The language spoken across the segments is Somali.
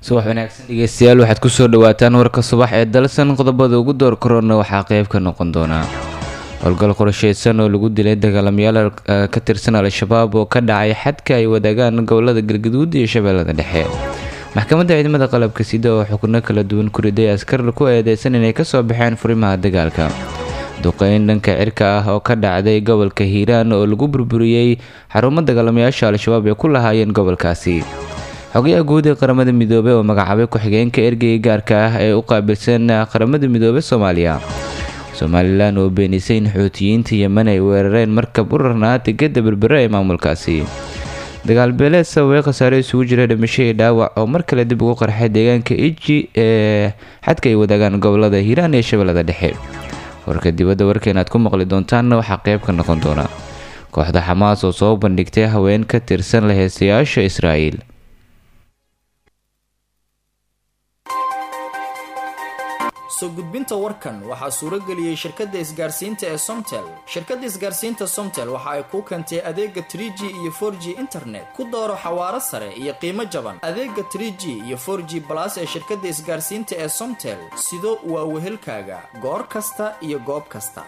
subax wanaagsan dhegeystayaal waxaad kusoo dhawaataan warka subax ee dalsan qodobada ugu door korona waxaa qeyb ka noqon doonaa howlgal qorsheysan oo lagu dilay dagaalamayaal ka tirsan al-shabaab oo ka dhacay xadka ay wadaagaan gobolada galgaduud iyo shabeellada dhexe maxkamadda ciidamada qalabka sida oo xukno kala duwan ku riday askar ku eedeysan inay kasoo baxeen furimaha dagaalka duqeyn dhanka cirka ah oo ka dhacday gobolka hiiraan oo lagu burburiyey xarumo dagaalamayaasha al-shabaab ee ku lahaayeen gobolkaasi xogayaha guud ee qaramada midoobey oo magacaabay ku-xigeenka ergeyga gaarka ah ee u qaabilsan qaramada midoobey soomaaliya somalilan oo beenisay in xuutiyiinta yemen ay weerareen markab u rarnaa degada berbere ee maamulkaasi dagaal beeleed sababay khasaare isugu jira dhimasho iyo dhaawac oo mar kale dib ugu qarxay deegaanka iji ee xadka ay wadaagaan gobolada hiiraan iyo shabeellada dhexe warka dibadda warkeena aad ku maqli doontaanna waxaa qeyb ka noqon doona kooxda xamaas oo soo bandhigtay haween ka tirsan laheystayaasha israa'iil soo gudbinta warkan waxaa suuro geliyey shirkadda isgaarsiinta ee somtel shirkadda isgaarsiinta somtel waxa ay kuu keentay adeega tr g iyo for g internet ku dooro xawaaro sare iyo qiimo jaban adeega tr g iyo for g balas ee shirkadda isgaarsiinta ee somtel sido waa wehelkaaga goor kasta iyo goob kasta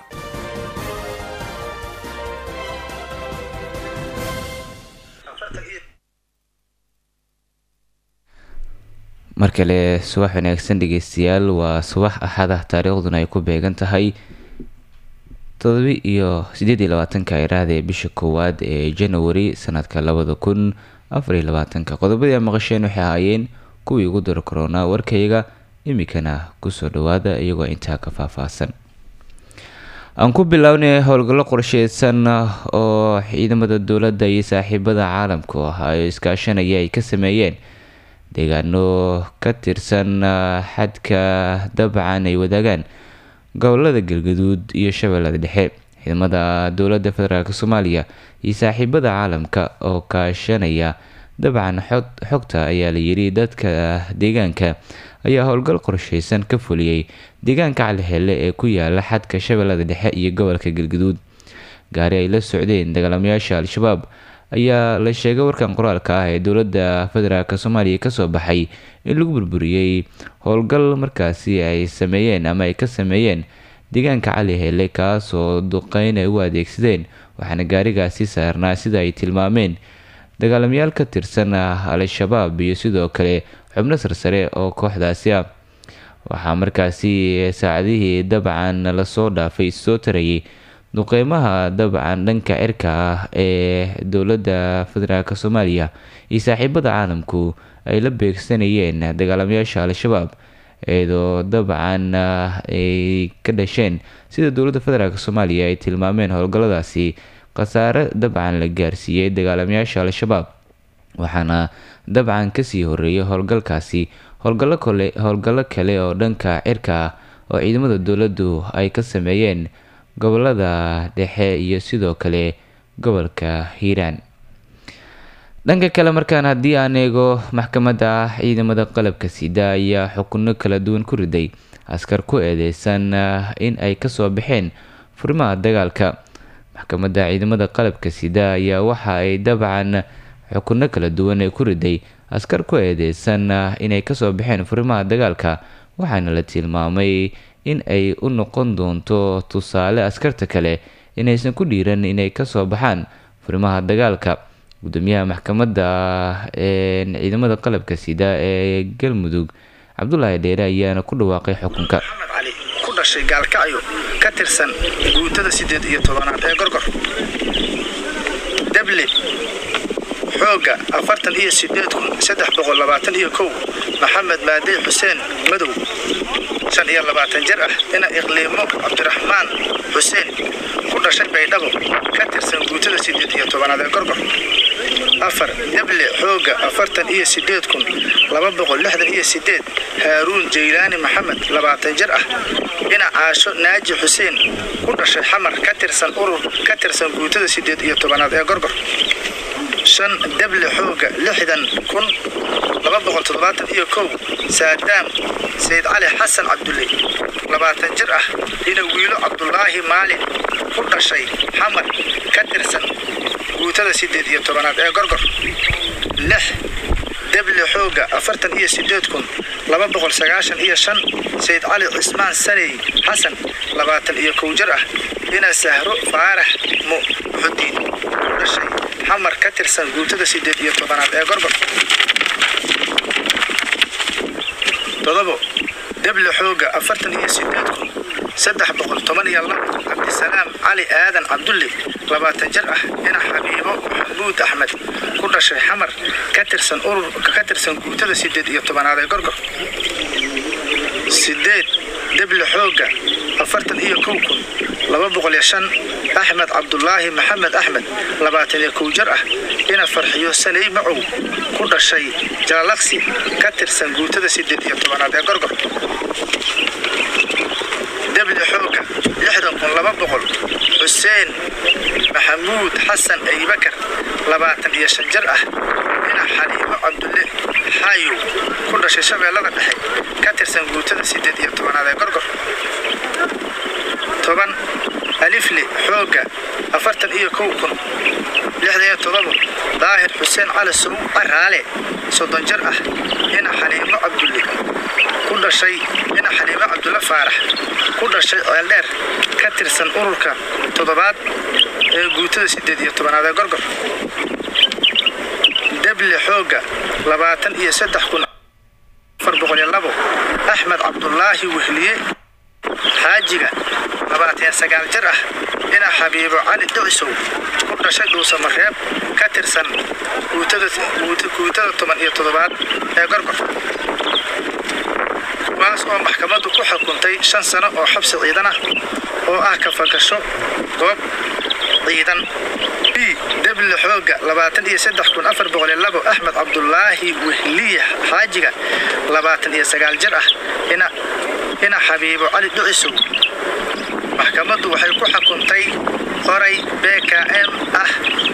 mar kale subax wanaagsan dhegeystayaal waa subax axad ah taariikhduna ay ku beegan tahay todobi iyo sideed iyo labaatanka iraada ee bisha koowaad ee january sanadka labada kun afar iyo labaatanka qodobadii a maqasheen waxay ahaayeen kuwii ugu daro korona warkayga imikana kusoo dhawaada iyagoo intaa ka faahfaahsan aan ku bilownay howlgallo qorsheysan oo ciidamada dowladda iyo saaxiibada caalamku ah ee iskaashanaya ay ka sameeyeen deegaano ka tirsan xadka dabcan ay wadaagaan gobolada galgaduud iyo shabeellada dhexe ciidamada dowladda federaalk soomaaliya iyo saaxiibada caalamka oo kaashanaya dabcan xogta ayaa la yiri dadka deegaanka ayaa howlgal qorsheysan ka fuliyey deegaanka calihelle ee ku yaala xadka shabeellada dhexe iyo gobolka galgaduud gaari ay la socdeen dagaalamayaasha al-shabaab ayaa la sheegay warkan qoraalka ah ee dowladda federaalk soomaaliya kasoo baxay in lagu burburiyey howlgal markaasi ay sameeyeen ama ay ka sameeyeen deegaanka cali hele kaasoo duqeyn ay u adeegsadeen waxaana gaarigaasi saarnaa sida ay tilmaameen dagaalamayaal ka tirsan al-shabaab iyo sidoo kale xubno sarsare oo kooxdaasi ah waxaa markaasi saacadihii dabcan lasoo dhaafay soo tarayay duqeymaha dabcan dhanka cirka ah ee dowladda federaalk soomaaliya iyo saaxiibada caalamku ay la beegsanayeen dagaalamayaasha al-shabaab iyadoo dabcan ay ka dhasheen sida dowladda federaalk soomaaliya ay tilmaameen howlgalladaasi khasaare dabcan la gaarsiiyey dagaalamayaasha al-shabaab waxaana dabcan kasii horeeyay howlgalkaasi howlgallo kale howlgallo kale oo dhanka cirka ah oo ciidamada dowladdu ay ka sameeyeen gobolada dhexe iyo sidoo kale gobolka hiiraan dhanka kale markaan haddii aan eego maxkamadda ciidamada qalabka sida ayaa xukuno kala duwan ku riday askar ku eedeysan in ay kasoo baxeen furimaha dagaalka maxkamadda ciidamada qalabka sida ayaa waxa ay dabcan xukuno kala duwan ee ku riday askar ku eedeysan inay kasoo baxeen furimaha dagaalka waxaana la tilmaamay in ay u noqon doonto tusaale askarta kale inaysan ku dhiiran inay kasoo baxaan furimaha dagaalka gudoomiyaha maxkamadda ciidamada qalabka sida ee galmudug cabdulaahi dheere ayaana ku dhawaaqay xukunka maxamed cali ku dhashay gaalkacyo ka tirsan guutada siddeed iyo tobanaad ee gorgor dable xoogga afartan iyo sideed kun saddex boqol labaatan iyo kow maxamed maadey xuseen madow shan iyo labaatan jir ah ina iqliimo cabdiraxmaan xuseen ku dhashay baydhabo ka tirsan guutada siddeed iyo tobanaad ee gorgor afar dable xoogga afartan iyo sideed kun laba boqol lixdan iyo sideed haaruun jaylaani maxamed labaatan jir ah ina caasho naaji xuseen ku dhashay xamar ka tirsan urur ka tirsan guutada siddeed iyo tobanaad ee gorgor shan dable xoogga lixdan kun laba boqol toddobaatan iyo kow saadaam sayid cali xasan cabdulle labaatan jir ah ina wiilo cabdulaahi maalin ku dhashay xamar ka tirsan guutada siddeed iyo tobanaad ee gorgor lix debli xooga afartan iyo sideed kun laba boqol sagaashan iyo shan sayid cali cismaan saney xasan labaatan iyo kow jir ah ina sahro faarax muxudiin ku dhashay xamar ka tirsan guutada sideed iyo tobanaad ee gorgor todobo debli xooga afartan iyo sideed kun saddex boqol toban iyo labo cabdisalaam cali aadan cabdulle labaatan jir ah ina xabiibo maxamuud axmed ku dhashay xamar ka tirsan urur ka tirsan guutada sideed iyo tobanaad ee gorgor sideed debli xooga afartan iyo kow kun laba boqol iyo shan axmed cabdulaahi maxamed axmed labaatan iyo kow jir ah ina farxiyo sanay macow ku dhashay jalalaqsi ka tirsan guutada sideed iyo tobanaad ee gorgor debli xooga lixdan kun laba boqol xuseen maxamuud xasan aybakar labaatan iyo shan jir ah ina xaliimo cabdulle xaayow ku dhashay shabeellada dhexe ka tirsan guutada sideed iyo tobanaad ee gorgor toban alifle xooga afartan iyo kow kun lixdan iyo todobo daahir xuseen cali sow caraale soddon jir ah ina xaliimo cabdulle ku dhashay ina xaliimo cabdulle faarax ku dhashay ceeldheer ka tirsan ururka toddobaad ee guutada sideed iyo tobanaad ee gorgor debli xooga labaatan iyo saddex kun afar boqol iyo labo axmed cabdulaahi wehliye xaajiga labaatan sagaal jir ah ina xabiibo cali dhicisow ku dhashay dhuusamareeb ka tirsan guutada toban iyo toddobaad ee gorgor kuwaas oo maxkamaddu ku xukuntay shan sano oo xabsi ciidan ah oo ah kafagasho goob ciidan b debli xooga labaatan iyo saddex kun afar boqol iyo labo axmed cabdulaahi wehliye xaajiga labaatan iyo sagaal jir ah ina ina xabiibo cali dhicisow maxkamaddu waxay ku xukuntay qoray b k m ah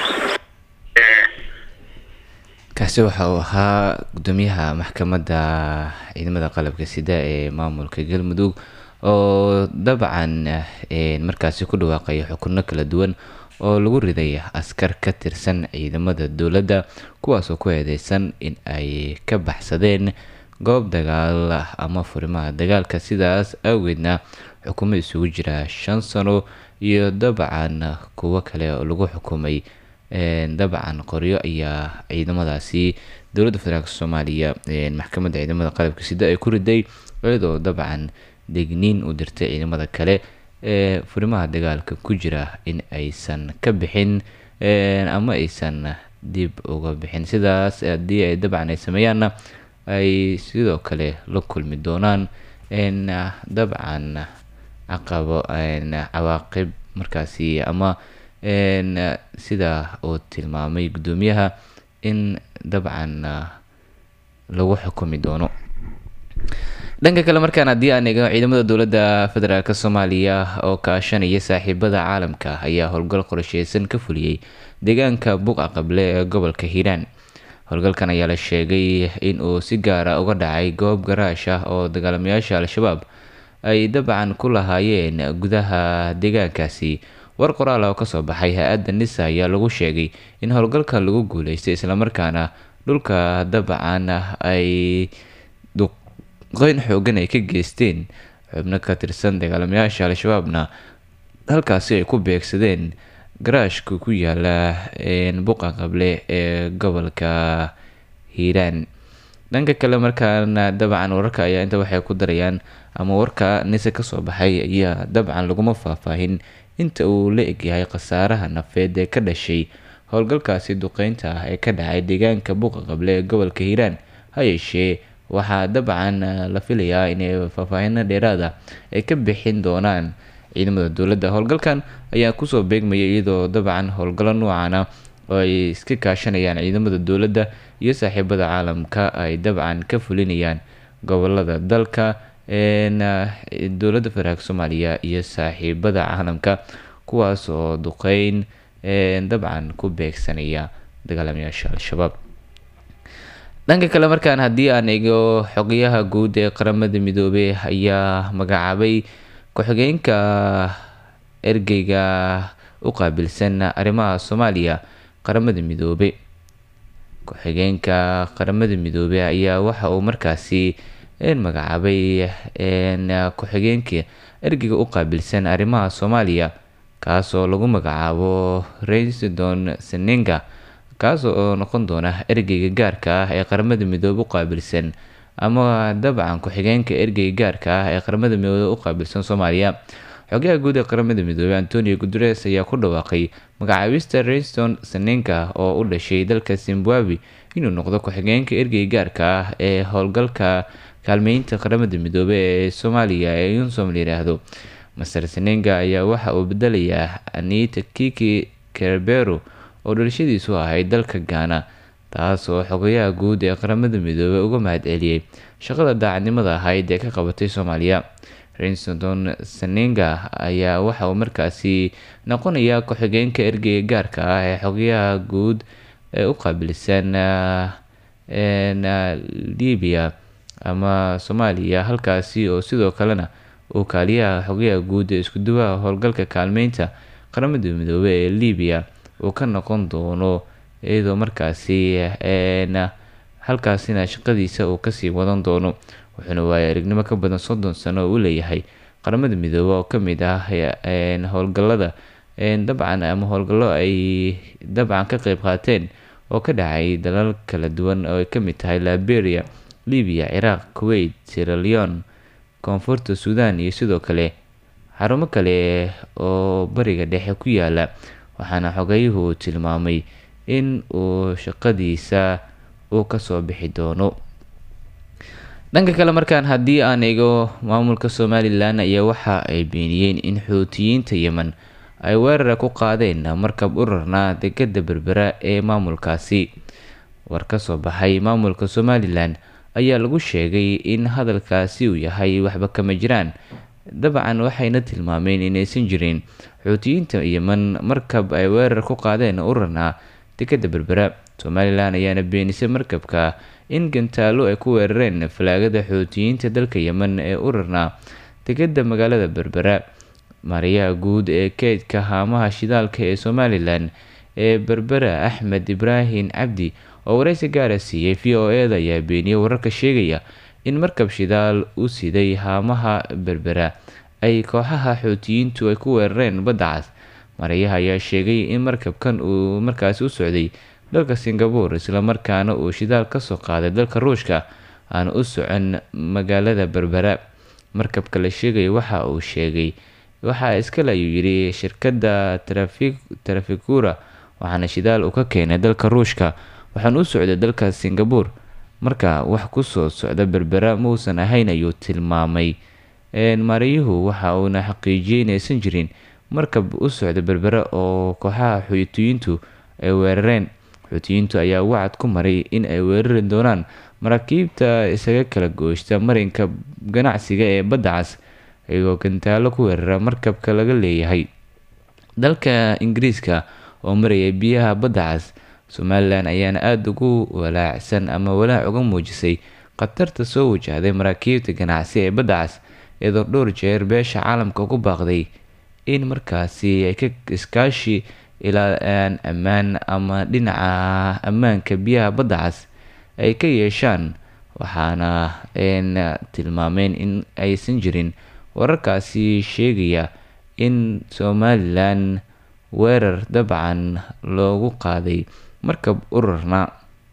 kaasi waxa uu ahaa gudoomiyaha maxkamadda ciidamada qalabka sida ee maamulka galmudug oo dabcan markaasi ku dhawaaqaya xukuno kala duwan oo lagu riday askar ka tirsan ciidamada dowladda kuwaasoo ku eedeysan in ay ka baxsadeen goob dagaal ama furimaha dagaalka sidaas awgeedna xukumo isugu jira shan sano iyo dabcan kuwo kale oo lagu xukumay dabcan qoryo ayaa ciidamadaasi dowladda federaalk soomaaliya maxkamadda ciidamada qalabka sida ay ku riday iyadoo dabcan degniin u dirtay ciidamada kale ee furimaha dagaalka ku jira in aysan ka bixin ama aysan dib uga bixin sidaas haddii ay dabcan ay sameeyaanna ay sidoo kale la kulmi doonaan dabcan caqabo cawaaqib markaasi ama sida uu tilmaamay guddoomiyaha in dabcan lagu xukumi doono dhanka kale markaan haddii aan eego ciidamada dowladda federaalk soomaaliya oo kaashanaya saaxiibada caalamka ayaa howlgal qorsheysan ka fuliyey deegaanka buqa qable ee gobolka hiiraan howlgalkan ayaa la sheegay in uu si gaara uga dhacay goob garaash ah oo dagaalamayaasha al-shabaab ay dabcan ku lahaayeen gudaha deegaankaasi war qoraal oo kasoo baxay hay-adda nisa ayaa lagu sheegay in howlgalkan lagu guuleystay islamarkaana dhulka dabcan ay duqeyn xoogan ay ka geysteen xubno ka tirsan dagaalamayaasha al-shabaabna halkaasi ay ku beegsadeen garaashka ku yaala buqa qable ee gobolka hiiraan dhanka kale markaana dabcan wararka ayaa inta waxay ku darayaan ama warka nise kasoo baxay ayaa dabcan laguma faahfaahin inta uu la egyahay khasaaraha nafeed ee ka dhashay howlgalkaasi duqeynta ah ee ka dhacay deegaanka buuqa qable ee gobolka hiiraan ha yeeshee waxaa dabcan la filayaa inay faahfaahino dheeraada ay ka bixin doonaan ciidamada dowladda howlgalkan ayaa kusoo beegmaya iyadoo dabcan howlgallo noocana oo ay iska kaashanayaan ciidamada dowladda iyo saaxiibada caalamka ay dabcan ka fulinayaan gobolada dalka dowladda federaalk soomaaliya iyo saaxiibada caalamka kuwaas oo duqeyn dabcan ku beegsanaya dagaalamayaasha al-shabaab dhanka kale markaan haddii aan eego xogayaha guud ee qaramada midoobey ayaa magacaabay ku-xigeenka ergeyga u qaabilsan arrimaha soomaaliya qaramada midoobey ku-xigeenka qaramada midoobey ayaa waxa uu markaasi magacaabay ku-xigeenka ergeyga u qaabilsan arrimaha soomaaliya kaas oo lagu magacaabo reisdon senenga kaas oo noqon doona ergeyga gaarka ah ee qaramada midoobe u qaabilsan ama dabcan ku-xigeenka ergeyga gaarka ah ee qaramada midoobe u qaabilsan soomaaliya xogaha guud ee qaramada midoobey antonio guteres ayaa ku dhawaaqay magacaabista reiston senenga oo u dhashay dalka zimbabwe inuu noqdo ku-xigeenka ergeyga gaarka ah ee howlgalka kaalmeynta qaramada midoobe ee soomaaliya ee unsom layidhaahdo master senenga ayaa waxa uu bedelayaa anita kiki kerbero oo dhalashadiisu ahayd dalka gaana taas oo xogayaha guud ee qaramada midoobey uga mahad celiyey shaqada daacadnimada ahayd ee ka qabatay soomaaliya rinston senenga ayaa waxa uu markaasi noqonayaa ku-xigeenka ergeyga gaarka ah ee xogayaha guud ee u qaabilsan libiya ama soomaaliya halkaasi oo sidoo kalena uu kaaliyaha xogayaha guud ee iskuduwaha howlgalka kaalmeynta qaramada midoobey ee libiya uu ka noqon doono iyadoo markaasi halkaasina shaqadiisa uu kasii wadan doono wuxuuna waaya aragnimo ka badan soddon sano oo u leeyahay qaramada midoobe oo kamid ah howlgalada dabcan ama howlgallo ay dabcan ka qeyb qaateen oo ka dhacay dalal kala duwan oo ay kamid tahay liberia libiya ciraaq kuwait sierra leone koonfurta suudan iyo sidoo kale xarumo kale oo bariga dhexe ku yaala waxaana xogayuhu tilmaamay in uu shaqadiisa uu kasoo bixi doono dhanka kale markaan haddii aan eego maamulka somalilan ayaa waxa ay beeniyeen in xuutiyiinta yemen ay weerara ku qaadeen markab urarna degada berbera ee maamulkaasi war ka soo baxay maamulka somalilan ayaa lagu sheegay in hadalkaasi uu yahay waxba kama jiraan dabcan waxayna tilmaameen inaysan jirin xuutiyiinta yemen markab ay weerar ku qaadeen urarna dekada berbera somalilan ayaana beenisay markabka in gantaalo ay ku weerareen falaagada xuutiyiinta dalka yemen ee urarna dekada magaalada berbera maariyaha guud ee keydka haamaha shidaalka ee somalilan ee berbera axmed ibraahim cabdi oo wareysi gaara siiyey v o e da ayaa beeniyey wararka sheegaya in markab shidaal u siday haamaha berbera ay kooxaha xuutiyiintu ay ku weerareen badda cas maarayaha ayaa sheegay in markabkan uu markaasi u socday dalka singabore islamarkaana uu shidaal kasoo qaaday dalka ruushka aan u socon magaalada berbera markabka la sheegaya waxa uu sheegay waxaa iskale ayuu yidhi shirkadda trafikura waxaana shidaal uu ka keenay dalka ruushka waxaan u socday dalka singabore marka wax kusoo socda berbera mausan ahayn ayuu tilmaamay maariyuhu waxa uuna xaqiijiyey inaysan jirin markab u socda berbera oo kooxaha xuutiyiintu ay weerareen xuutiyiintu ayaa wacad ku maray in ay weerari doonaan maraakiibta isaga kala gooshta marinka ganacsiga ee badda cas iyagoo gantaalo ku weerara markabka laga leeyahay dalka ingiriiska oo maraya biyaha badda cas somalilan ayaana aada ugu walaacsan ama walaac uga muujisay khatarta soo wajahday maraakiibta ganacsi ee badda cas iyadoo dhowr jeer beesha caalamka ugu baaqday in markaasi ay ka iskaashi ilaalaan ammaan ama dhinaca ammaanka biyaha badda cas ay ka yeeshaan waxaana tilmaameen in aysan jirin wararkaasi sheegaya in somalilan weerar dabcan loogu qaaday markab urarna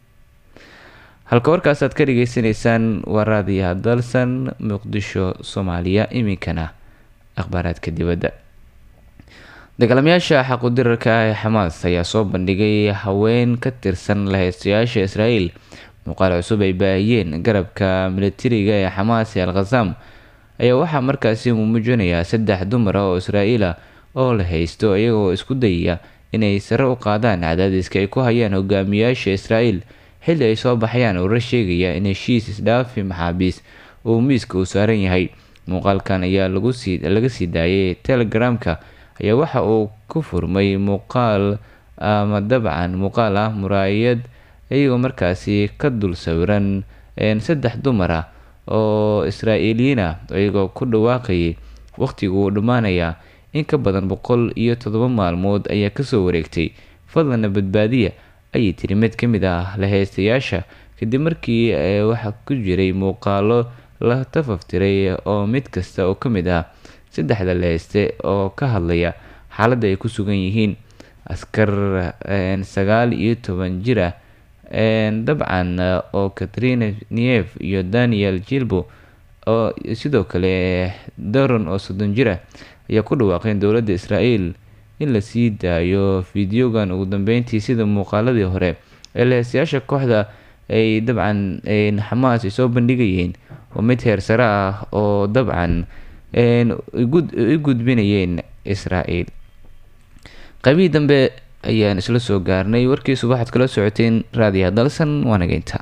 halka warkaas aad ka dhageysanaysaan waa raadiyaha dalsan muqdisho soomaaliya iminkana akhbaaraadka dibadda dagaalamayaasha xaqudirarka ah ee xamaas ayaa soo bandhigay haween ka tirsan laheystayaasha israa'iil muuqaal cusub ay baahiyeen garabka militariga ee xamaas ee al khasam ayaa waxaa markaasi muujinayaa saddex dumar ah oo israa'iil ah oo la haysto iyagoo isku dayaya inay sare u qaadaan cadaadiska ay ku hayaan hogaamiyaasha israa'iil xilli ay soo baxayaan warar sheegaya in heshiis isdhaafi maxaabiis uu miiska uu saaran yahay muuqaalkan ayaa laga sii daayay telegramka ayaa waxa uu ku furmay muuqaal ama dabcan muuqaal ah muraayad iyagoo markaasi ka dul sawiran saddex dumar ah oo israa'iiliyiin ah iyagoo ku dhawaaqayay waqtigu uu dhammaanayaa in ka badan boqol iyo toddoba maalmood ayaa kasoo wareegtay fadlana badbaadiya ayay tiri mid ka mid ah laheystayaasha kadib markii waxaa ku jiray muuqaalo la tafaftiray oo mid kasta oo ka mid ah saddexda laheyste oo ka hadlaya xaaladda ay ku sugan yihiin askar sagaal iyo toban jir ah dabcan oo katrina nief iyo daniel jilbo oo sidoo kale daron oo soddon jir ah ayaa ku dhawaaqeen dowladda israel in la sii daayo fideogan ugu dambeyntii sida muuqaaladii hore ee laheystayaasha kooxda ay dabcan xamaas ay soo bandhigayeen oo mid heer sare ah oo dabcan u gudbinayeen israel qaybihii dambe ayaan isla soo gaarnay warkiisu waxaad kala socoteen raadiyaha dalsan waanageynta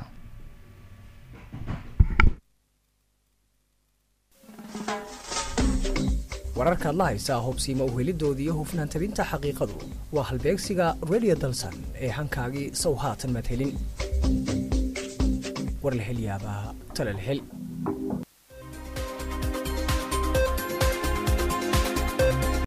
wararka adla haysaa hubsiima uhelidoodii iyo hufnaan tabinta xaqiiqadu waa halbeegsiga radio dalsan ee hankaagii sow haatan madhelin war la hel yaabaa tala la hel